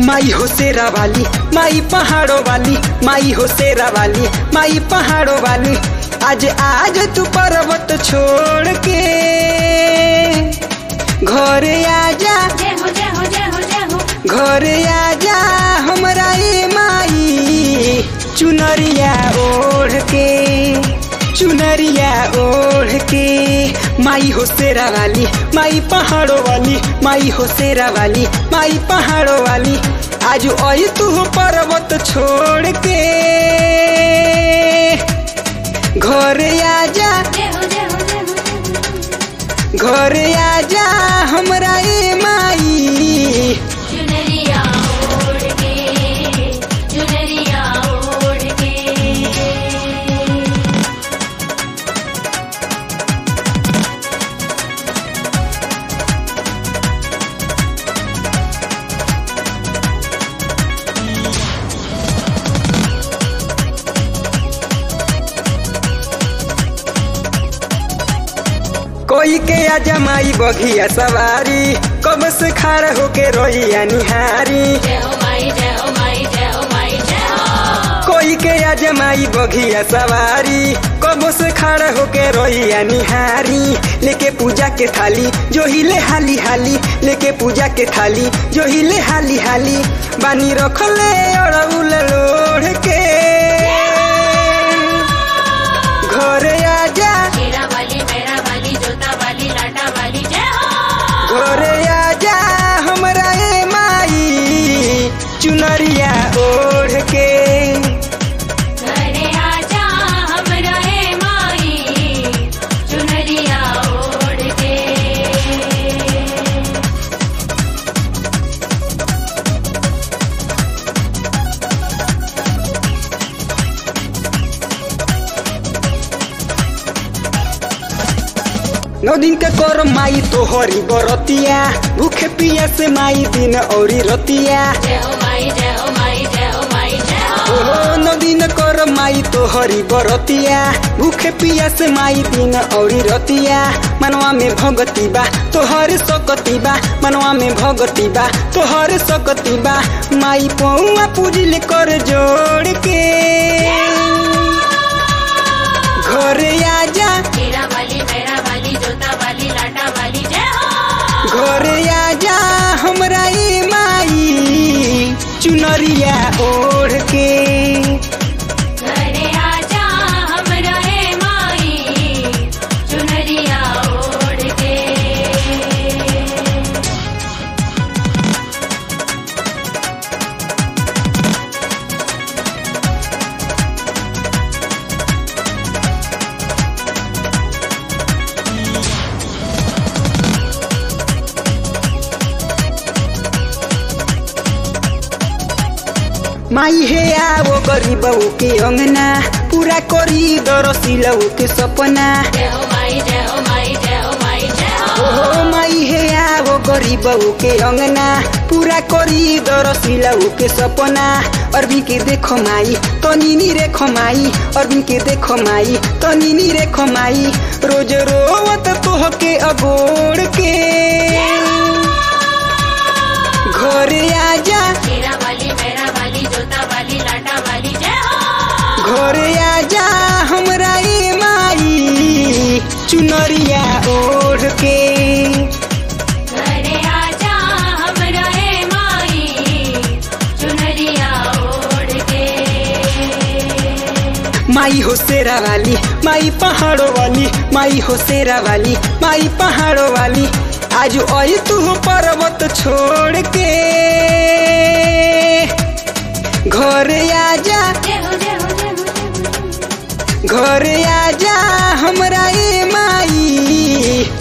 माई हो शेरा वाली माई पहाड़ों वाली माई हो शेरा वाली माई पहाड़ों वाली आज आज तू पर्वत छोड़ के घर आजा जय हो जय हो जय हो जय हो घर आजा हमरा ए माई चुनरिया ओढ़ के चुनरिया ओढ़ के माई हो शेरा वाली माई पहाड़ों वाली माई हो शेरा वाली माई पहाड़ों वाली आज आई तू पर्वत छोड़ के घर आजा जय हो जय हो जय हो जय हो घर आजा हमरा ए माई चुनरिया ओढ़ के चुनरिया ओढ़ के कोई के अजमाई बघिया सवारी कब से खड़ा होके रोइया निहारी जय हो माई जय हो माई जय हो माई जय हो कोई के अजमाई बघिया सवारी कब से खड़ा होके रोइया निहारी लेके पूजा के थाली जो हिले हाली हाली लेके पूजा के थाली जो हिले हाली हाली बानी रखले अड़उल लोढ़ के घर आजा शेरा वाली मेरा वाली जोता वाली लाटा वाली जय हो घर आजा हमरा ए माई चुनरिया ओढ़ के घरे आजा हमरा हे माई चुनरिया ओढ़ के नौ दिन के कर माई तोहरी बरतिया भूखे पिया से माई दिन औरी रतिया जय हो माई जय हो माई जय हो माई जय हो ओहो नौ दिन कर माई तोहरी बरतिया भूखे पिया से माई दिन औरी रतिया मनवा में भगती बा तोहर सकती बा मनवा में भगती बा तोहर सकती बा माई पौआ पूजिल कर जोड़ के घर आजा शेरा वाली मेरा वाली जोता वाली लाटा वाली जय हो घर आजा हमरा ए माई चुनरिया ओढ़ के घरे आजा हमरा हे माई चुनरिया ओढ़ के माई हे आओ गरीबऊ के अंगना पूरा करी दरसिलऊ के सपना जय हो माई जय हो माई जय हो माई जय हो ओहो माई हे आओ गरीबऊ के अंगना पूरा करी दरसिलऊ के सपना अरबी के देखो माई तनी नी रेखो माई अरबी के देखो माई तनी नी रेखो माई रोज रोवत तोह के अगोड़ के घर आजा शेरा वाली मेरा वाली जोता वाली लाटा वाली जय हो घर आजा हमरा ए माई चुनरिया ओढ़ के घरे आजा हमरा हे माई चुनरिया ओढ़ के माई हो शेरा वाली माई पहाड़ों वाली माई हो शेरा वाली माई पहाड़ों वाली आज आई तू पर्वत छोड़ के घर आजा जय हो जय हो जय हो जय हो घर आजा हमरा ए माई